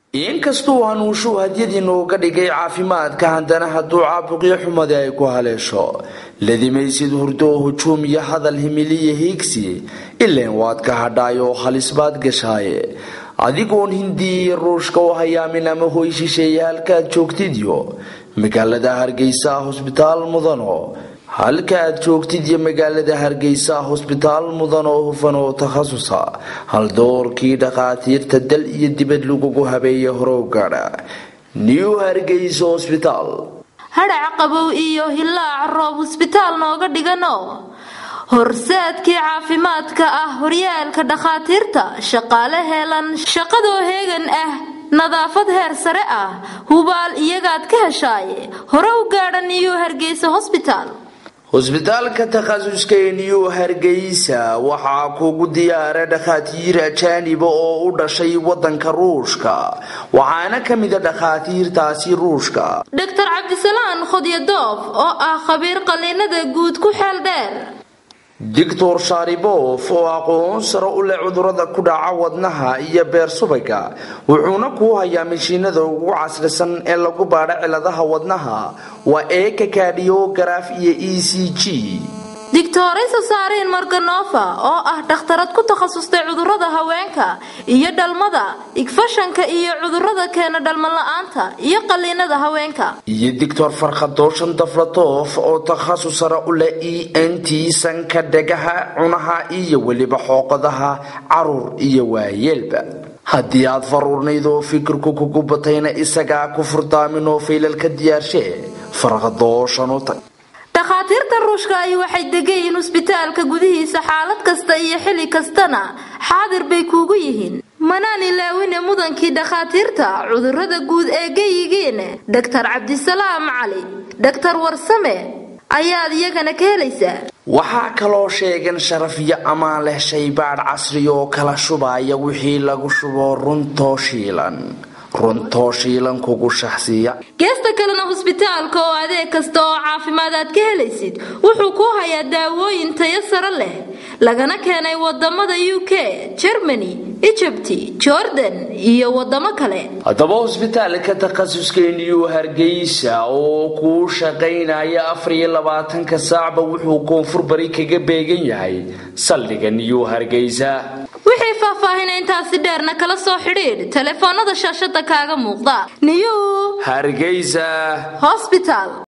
inkastuu hanuushuu hadyadii nooga dhigay caafimaadka haddana hadduu caabuqyo xumadi ay ku haleesho ladimaysid hurdo hujuum iyo hadal himiliya hiigsi ileen waad ka hadhaayoo halis baad gashaaye adigoon hindiya iyo ruushka u hayaamin ama hoy shisheeye halkaaad joogtidyo magaalada hargeysa hosbitaal mudano halka aad joogtid iyo magaalada hargeysa hosbitaal mudan oo hufan oo takhasusa haldoorkii dhakhaatiirta dal iyo dibad lagugu habeeya horow gaadha new hargeysa hosbitaal hadhac qabow iyo hilaac roob husbitaal nooga dhigano horseedkii caafimaadka ah horyaalka dhakhaatiirta shaqaale heelan shaqadoo heegan ah nadaafad heer sare ah hubaal iyagaad ka heshaaye hore u gaadha niyu hargeysa hosbitaal hosbitaalka takhasuska ee new hargeysa waxaa kugu diyaara dhakhaatiir ajaaniba oo u dhashay wadanka ruushka waxaana ka mida dhakhaatiirtaasi ruushka doctor cabdisalaan khodyadoof oo ah khabiir qalliinada guud ku xeel dheer doctor sharibof oo aqoon sare u leh cudurada ku dhaca wadnaha iyo beer subaga wuxuuna kuu hayaa mashiinada ugu casrisan ee lagu baadho ciladaha wadnaha waa eeka kadhiyogaraaf iyo e c g digtoraysa saariin marganova oo ah dhakhtarad ku takhasustay cudurada haweenka iyo dhalmada igfashanka iyo cudurada keena dhalmala'aanta iyo qalliinada haweenka iyo doctor farkhadooshan daflatoof oo takhasus sare u leh e n t sanka dhegaha cunaha iyo weliba xooqadaha caruur iyo waayeelba haddii aad faruurnayd oo fikirku kugu batayna isagaa ku furdaamin oo faylalka diyaarshe farkhadooshan u tag dhakhaatiirta ruushka ahi waxay degayiin husbitaalka gudihiisa xaalad kasta iyo xilli kastana xaadir bay kuugu yihiin manaan ilaawine mudankii dhakhaatiirta cudurada guud ee geyigiin dhaktar cabdisalaam cali dhaktar warsame ayaad iyagana ka helaysaa waxaa kaloo sheegan sharaf iyo ammaan leh shaybaadh casri oo kala shubaya wixii lagu shubo runtoo shiilan runtoo shiilan kugu shaxsiiya geesta kalena husbitaalka oo adeeg kasta oo caafimaad aad ka helaysid wuxuu kuu hayaa daawooyin tayo sare leh lagana keenay wadamada u k germany ijabti jordan iyo wadamo kale haddaba hosbitaalka takhasuska new hargeysa oo kuu shaqaynaya afar iyo labaatanka saacba wuxuu koonfur bari kaga beegan yahay saldhiga new hargeysa wixii faahfaahina intaasi dheerna kala soo xidhiidh telefoonada shaashada kaaga muuqda new hargeysa hosbital